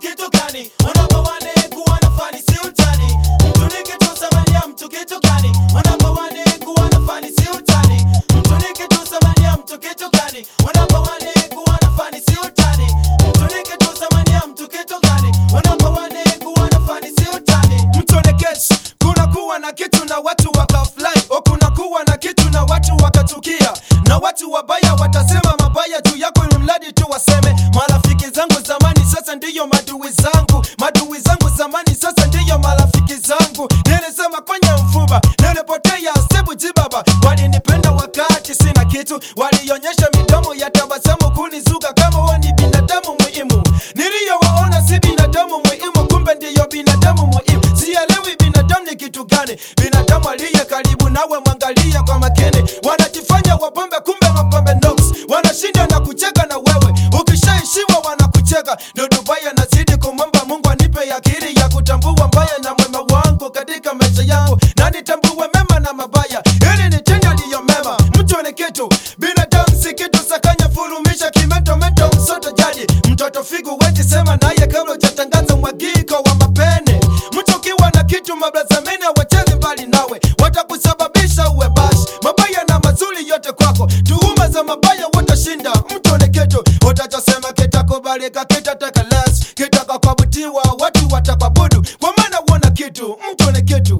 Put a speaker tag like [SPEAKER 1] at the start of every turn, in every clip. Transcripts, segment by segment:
[SPEAKER 1] kitu gani? Unapowane kuwa na fani si utani. Mtu ni kitu thamani ya mtu kitu gani? Unapowane kuwa na fani si utani. Mtu ni kitu thamani ya mtu kitu gani? Unapowane kuwa na fani si utani. Mtu ni kitu thamani ya mtu kitu gani? Unapowane kuwa na fani si utani.
[SPEAKER 2] mtu oneketi kuna kuwa na kitu na watu wakafly o kuna kuwa na kitu na watu wakatukia na watu wabaya watasema mabaya juu yako ili mradi tu waseme marafiki zangu zamani sasa ndiyo madui zangu madui zangu zamani sasa ndiyo marafiki zangu nilisema kwenye mfuba nilipotea sebu jibaba walinipenda wakati sina kitu walionyesha midomo ya tabasamu kunizuga kama huwa ni binadamu muhimu niliyowaona si binadamu muhimu kumbe ndiyo binadamu muhimu sielewi binadamu ni kitu gani binadamu aliye karibu nawe mwangalie kwa makini wanajifanya wapambe kumbe wapambe nox wanashinda na kucheka na wewe ukishaishiwa wanakucheka ndo dubaya nazidi kumwomba mungu anipe akili ya kutambua mbaya na mwema wangu katika maisha yangu na nitambue mema na mabaya ili nitende aliyo mema mtu ni kitu binadamu si kitu sakanya furumisha kimetometo msoto jadi mtoto figu wezi sema naye kabla ujatangaza mwagiko wa mapene mtu ukiwa na kitu mablazamene wacheze mbali nawe watakusababisha uwe bashi mabaya na mazuri yote kwako tuhuma za mabaya watashinda mtu ni kitu utachosema kitakubalika kitatekelezwa kitakakwabutiwa watu watakwabudu kwa maana uona kitu mtu ni kitu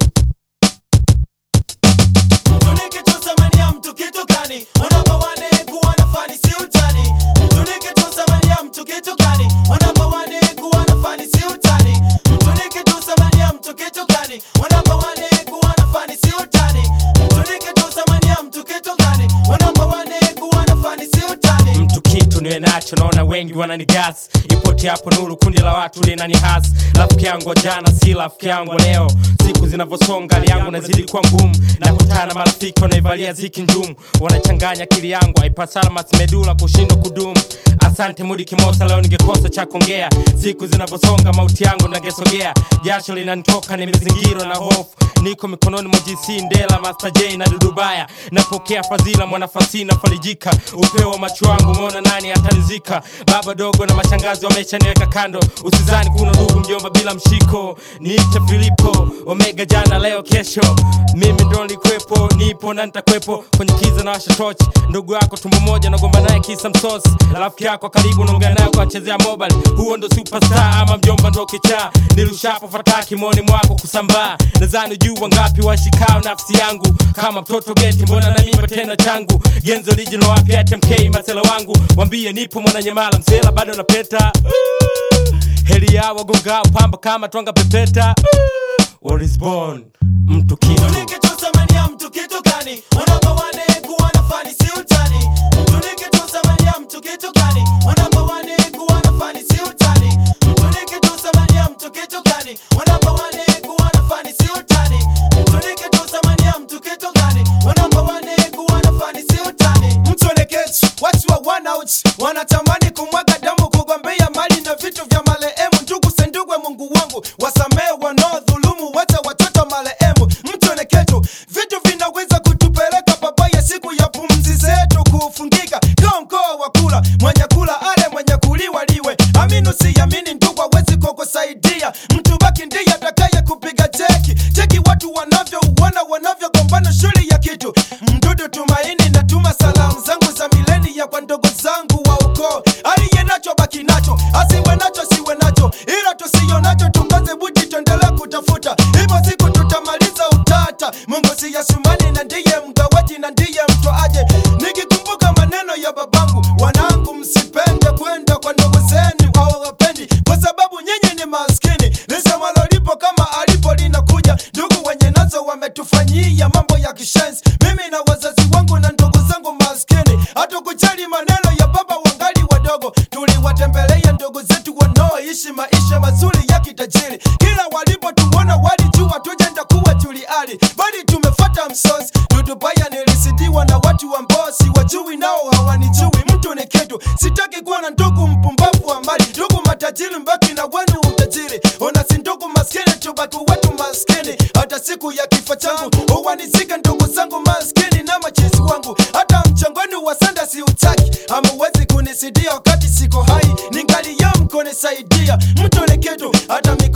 [SPEAKER 1] Mtu ni kitu thamani ya mtu kitu gani? Unapowane kuwa na fani si utani. Mtu ni kitu thamani ya mtu kitu gani? Unapowane kuwa na fani si utani. Mtu ni kitu thamani ya mtu kitu gani? Unapowane kuwa na fani si utani. Mtu ni kitu thamani ya mtu kitu gani? Unapowane kuwa na fani si utani.
[SPEAKER 3] mtu kitu niwe nacho naona wengi wananigas ipoti hapo nuru kundi la watu linani has rafiki yangu wa jana si rafiki yangu wa leo siku zinavyosonga hali yangu nazidi kuwa ngumu nakutana na marafiki wanaivalia ziki njumu wanachanganya akili yangu haipasala masimedula kushindwa kudumu asante mudi kimosa leo ningekosa cha kuongea siku zinavyosonga mauti yangu nagesogea jasho linanitoka nimezingirwa na hofu niko mikononi mwa GC Ndela, Master J na Dudubaya. Napokea fadhila mwanafasi na farijika, upeo wa macho wangu umeona nani atarizika. Baba dogo na mashangazi wameshaniweka kando, usizani kuna ndugu mjomba bila mshiko. Niite Filipo Omega, jana leo kesho, mimi ndo nilikuwepo, nipo na nitakwepo kwenye kiza na washa tochi. Ndugu yako tumbo moja nagomba naye kisa msosi, rafiki yako karibu naongea naye kwa chezea mobile. Huo ndo superstar ama mjomba ndo kichaa, nirushapo fataki moni mwako kusambaa. Nadhani juu wangapi washikao nafsi yangu kama mtoto geti, mbona na mimba tena changu genzo original wapi HMK masela wangu, wambie nipo mwana nyamala msela bado napeta Uh, heri yao wagongao pamba kama twanga pepeta Uh, What is born mtu kitu
[SPEAKER 1] Mtu ni kitu thamani ya mtu kitu gani? Unapowane kuwa na fani si utani. Mtu ni kitu thamani ya mtu kitu gani? Unapowane kuwa na fani si utani. Mtu ni kitu thamani ya mtu kitu gani? Unapowane kuwa na fani si utani. Mtu ni kitu thamani ya mtu kitu gani? Unapowane kuwa na fani si utani.
[SPEAKER 2] mtu oneketi watu wa wanauch wanatamani kumwaga damu kugombea mali na vitu vya marehemu ndugu sendugwe mungu wangu wasamehe wanaodhulumu wote watoto marehemu mtu oneketu vitu vinaweza kutupeleka babaya siku ya pumzi zetu kufungika kaa mkoa wa kula mwenye kula ale mwenye kuliwa liwe aminu siamini ndugu awezi kukusaidia mtu baki ndiye atakaye kupiga cheki cheki watu wanavyouona wanavyogombana shuli ya kitu mdudu tumaini natuma salamu zangu za milenia kwa ndugu zangu wa ukoo aliye nacho baki nacho asiwe nacho siwe nacho ila tusiyo nacho tukaze buti tuendelee kutafuta hivyo siku tutamaliza utata mungu si yasumani na ndiye mgawaji na ndiye mtoaje nikikumbuka maneno ya babangu wanangu msipende kwenda kwa ndugu zenu hawawapendi kwa sababu nyinyi ni maskini lisemalo lipo kama alipo linakuja ndugu wenye nazo wametufanyia mambo ya kishenzi mimi na wazazi wangu na ndugu zangu maskini hatukujali maneno ya baba wangali wadogo tuliwatembelea ndugu zetu wanaoishi maisha mazuri ya kitajiri kila walipotuona walijua tujenda kuwa tuliali bali tumefata msosi dudubaya nilisidiwa na watu ambao siwajui nao hawanijui mtu ni kitu sitaki kuwa na ndugu mpumbavu wa mali ndugu matajiri mbaki na wenu utajiri ona si ndugu maskini tubaki wetu maskini hata siku ya kifo changu uwanizike ndugu zangu maskini na machizi wangu hata mchangoni wa sanda si utaki hamuwezi kunisidia wakati siko hai ningali ya mkonisaidia mtu ni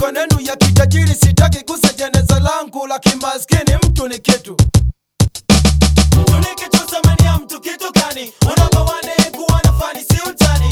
[SPEAKER 2] mikono yenu ya kitajiri sitaki gusa jeneza langu la kimaskini mtu ni kitu
[SPEAKER 1] Mtu ni kitu, thamani ya mtu kitu gani? Unapowane kuwa na fani si utani.